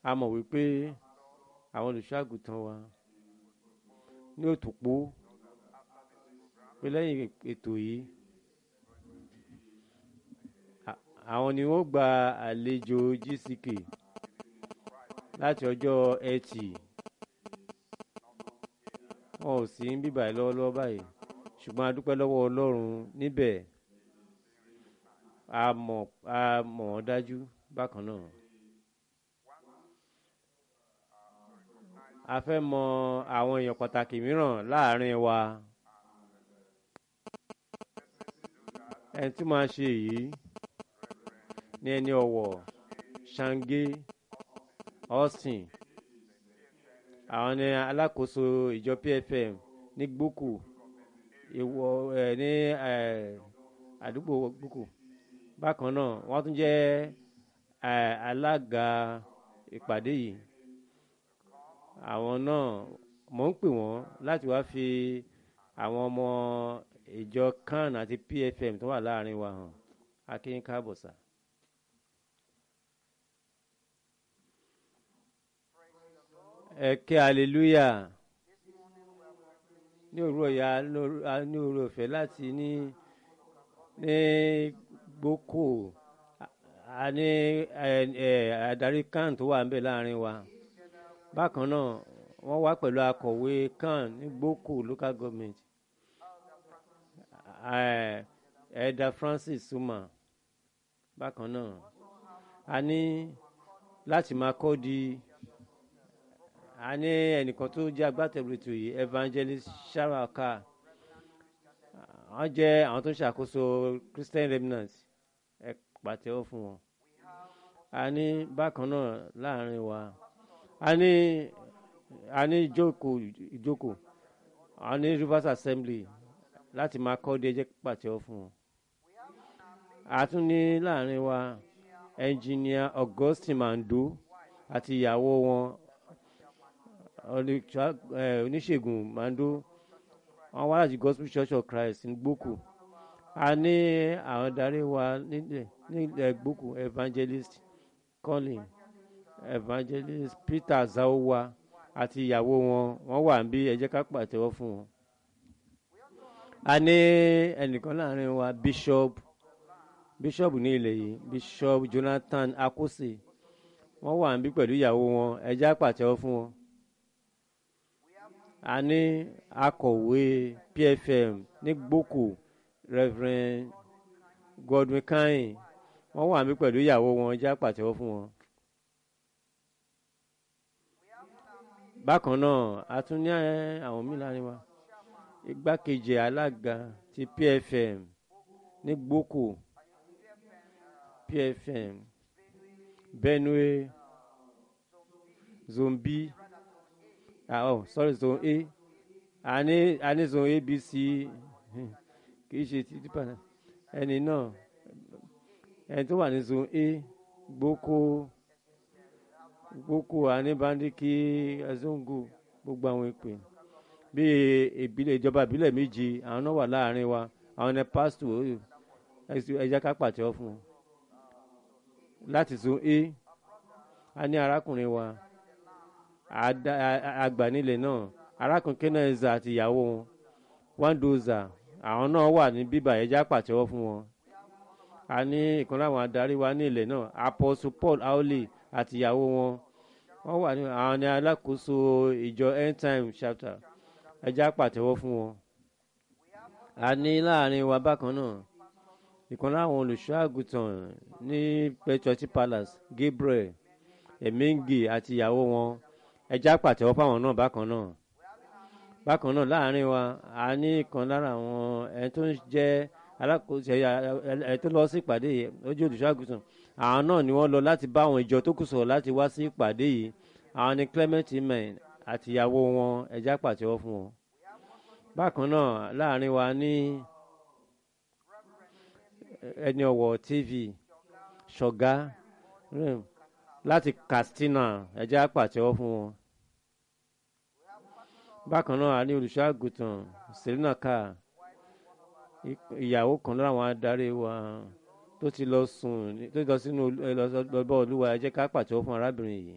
a mọ̀ wípé àwọn olùṣọ́ àgùntàn wa ní òtòpó pé lẹ́yìn ètò yìí à- àwọn ni wọ́n gba àlejò gck láti ọjọ́ ẹtì wọn ò sí ń bíbà lọ́wọ́lọ́wọ́ báyìí ṣùgbọ́n a dúpẹ́ lọ́wọ́ ọlọ́run níbẹ̀ a mọ̀ a mọ̀ wọ́n dájú bákan náà. a fẹ́ mọ àwọn èèyàn pàtàkì mìíràn láàrin wa ẹni tí máa ṣe èyí ní ẹni ọ̀wọ̀ ṣàǹgé austin àwọn ni alákòóso ìjọ pfm ní gbókù ìwọ ẹ ní ẹ àdúgbò gbókù bákan náà wọ́n tún jẹ́ ẹ alága ìpàdé yìí àwọn náà mò ń pè wọ́n láti wá fi àwọn ọmọ ìjọ kan àti pfm tó wà láàrin wa hàn akínyìn káàbọ̀ sà. ẹ ké hallelujah ní òru ọ̀yà ní òru ọ̀fẹ́ láti ní ní gbókò a ní ẹ ẹ adarí kan tó wà níbẹ̀ láàrin wa bákan náà wọ́n wá pẹ̀lú akọ̀wé kan ní gbókò local government ẹ ẹ̀dà francis suma bákan náà a ní láti máa kọ́ di a ní ẹnìkan tó jẹ́ agbátẹrù ètò yìí evangelist sharaka wọ́n jẹ́ àwọn tó ń ṣàkóso christian remnant ẹ pàtẹ́wọ́ fún wọn a ní bákan náà láàrin wa a ní a ní ìjókòó ìjókòó a ní rivers assembly láti máa kọ́ di ẹjẹ́ pàtẹ́wọ́ fún wọn a tún ní láàrin wa engineer augustine mando àti ìyàwó wọn oníṣègùn mando wọn wá láti gospel church of christ ní gbókù a ní àwọn darí wa nílẹ̀ nílẹ̀ gbókù evangelist colin evangelist peter zaowa àti ìyàwó wọn wọn wà níbí ẹ jẹ́ ká pàtẹ́wọ́ fún wọn. a ní ẹnìkan láàrin wa bishop bishop ní ilẹ̀ yìí bishop jonathan akose wọ́n wà níbí pẹ̀lú ìyàwó wọn ẹ jẹ́ ká pàtẹ́wọ́ fún wọn a ní akọ̀wé pfm ní gbókò reverend godwin kain wọ́n wà mí pẹ̀lú ìyàwó wọn já pàtẹ́wọ́ fún wọn. bákan náà a tún ní àwọn míì láàrin wa igbákejì alága ti pfm ní gbókò pfm benue zombi ah oh sorry zone a a ní a ní zone abc kì í ṣe ti dípà náà ẹni náà ẹni tó wà ní zone a gboko gboko anibandiki azongo gbogbo àwọn ìpè bíi ìbílẹ̀ ìjọba ìbílẹ̀ méje àwọn náà wà láàrin wa àwọn ní pásítọ̀ ẹja ká pàtẹ́wọ́ fún wọn láti zone a a ní arákùnrin wa agbanilẹ̀ náà arákùnrin kenaiza àti ìyàwó wọn wandoza àwọn náà wà ní bíbà ẹja pàtẹ́wọ́ fún wọn a ní ìkan láwọn adarí wa ní ilẹ̀ náà apostle paul aole àti ìyàwó wọn wọ́n wà ní àwọn ní alákòóso ìjọ end time chapter ẹja pàtẹ́wọ́ fún wọn a ní láàrin wa bákan náà ìkan láwọn olùṣọ́ àgùntàn ní petroti palace gabriel emengi àti ìyàwó wọn ẹja pàtẹ́wọ́ fáwọn náà bákan náà bákan náà láàrin wa a ní ìkan lára àwọn ẹni tó ń jẹ́ alákòóso ẹ tó lọ sí ìpàdé yìí ojú olùṣọ́àgùtàn àwọn náà ni wọ́n lọ láti bá àwọn ìjọ tó kù sọ̀rọ̀ láti wá sí ìpàdé yìí àwọn ni clement imen àti ìyàwó wọn ẹja pàtẹ́wọ́ fún wọn. bákan náà láàrin wa ní ẹni ọ̀wọ̀ tv ṣọ̀gá láti katsina ẹja pàtẹ́wọ́ fún wọn. bákan náà a ní olùṣọ́àgùtàn selina car ìyàwó kan lára àwọn adarí wa tó ti lọ sùn tó ti lọ sínú ẹ lọ bá olúwa ẹ jẹ́ ká pàtẹ́wọ́ fún arábìnrin yìí.